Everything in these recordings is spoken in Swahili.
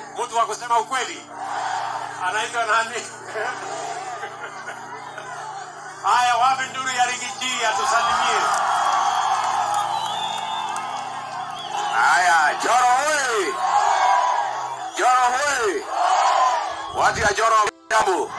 mtu wa kusema ukweli anaitwa nani? Haya, wapi nduru ya Rigiji atusalimie? Haya, Joro hoi! Joro hoi! Watu ya Joro jambo.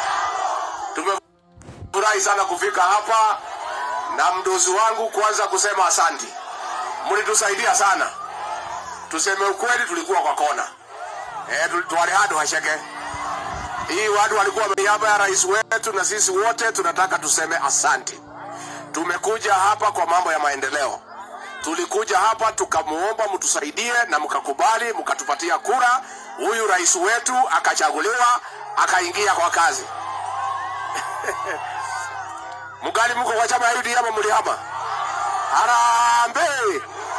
Tumefurahi sana kufika hapa na mdozi wangu kwanza kusema asanti. Mlitusaidia sana. Tuseme ukweli tulikuwa kwa kona. Eh, twali hado hasheke. Hii watu walikuwa niaba ya rais wetu na sisi wote tunataka tuseme asante. Tumekuja hapa kwa mambo ya maendeleo tulikuja hapa tukamuomba mtusaidie na mkakubali mkatupatia kura huyu rais wetu akachaguliwa akaingia kwa kazi mgali mko kwa chama ya UDM mlihama harambe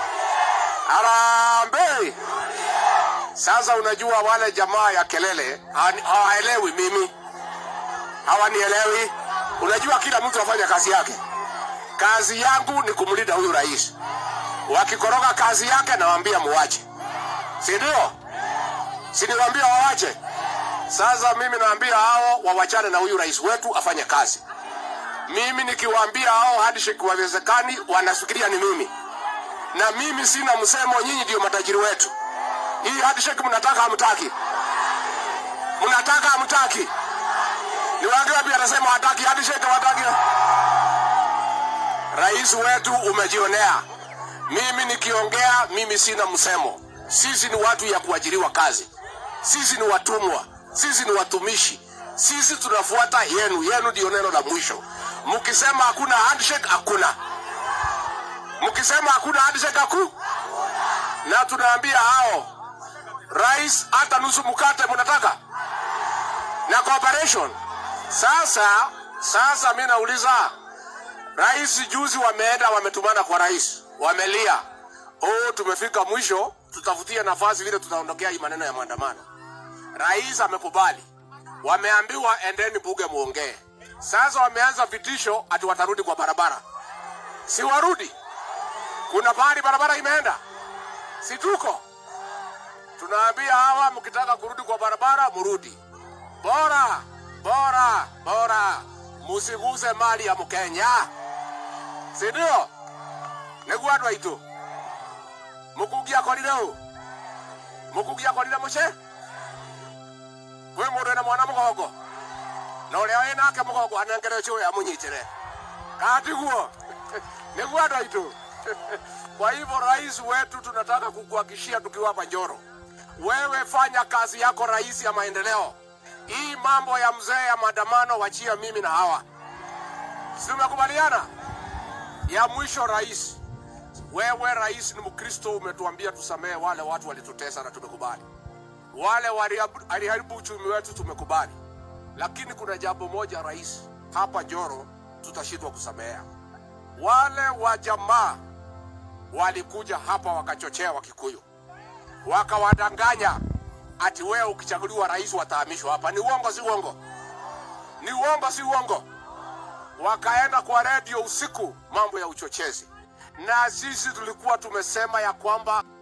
harambe sasa unajua wale jamaa ya kelele hawa- hawaelewi mimi hawanielewi unajua kila mtu afanya kazi yake kazi yangu ni kumlinda huyu rais wakikoroga kazi yake nawaambia muwache si ndio si niwaambia wawache sasa mimi naambia hao wawachane na huyu rais wetu afanye kazi mimi nikiwaambia hao handshake wawezekani wanafikiria ni mimi na mimi sina msemo nyinyi ndio matajiri wetu hii handshake mnataka hamtaki mnataka hamtaki ni wangapi anasema hataki handshake hataki rais wetu umejionea mimi nikiongea mimi sina msemo sisi ni watu ya kuajiriwa kazi sisi ni watumwa sisi ni watumishi sisi tunafuata yenu yenu ndio neno la mwisho mkisema hakuna handshake hakuna mkisema hakuna handshake haku na tunaambia hao rais hata nusu mkate mnataka na cooperation sasa sasa mi nauliza Rais juzi wameenda wametumana kwa rais, wamelia, oh, tumefika mwisho, tutafutie nafasi vile tutaondokea hii maneno ya maandamano. Rais amekubali, wameambiwa endeni bunge muongee. Sasa wameanza vitisho ati watarudi kwa barabara, si warudi? Kuna pahali barabara imeenda, si tuko tunaambia hawa, mkitaka kurudi kwa barabara murudi, bora bora bora, musiguse mali ya Mkenya, si ndio? niguo andå aitå må kungia akorire å må kungia akorire må ce kwä må ndå ena mwana må gongo na å rä a wä nake må gongo anengere å ya må nyitä re katiguo niguo andå aitå kwa hivyo rais wetu tunataka kukuhakishia tukiwa hapa Njoro, wewe fanya kazi yako rais ya maendeleo. Hii mambo ya mzee ya maandamano wachia mimi na hawa, si tumekubaliana? Ya mwisho rais, wewe rais ni Mkristo, umetuambia tusamehe wale watu walitutesa na tumekubali. Wale waliharibu- waliharibu uchumi wetu tumekubali, lakini kuna jambo moja rais, hapa Njoro tutashindwa kusamehea wale wa jamaa walikuja hapa wakachochea Wakikuyu, wakawadanganya ati wewe ukichaguliwa rais watahamishwa hapa. Ni uongo, si uongo? Ni uongo, si uongo? Wakaenda kwa redio usiku, mambo ya uchochezi, na sisi tulikuwa tumesema ya kwamba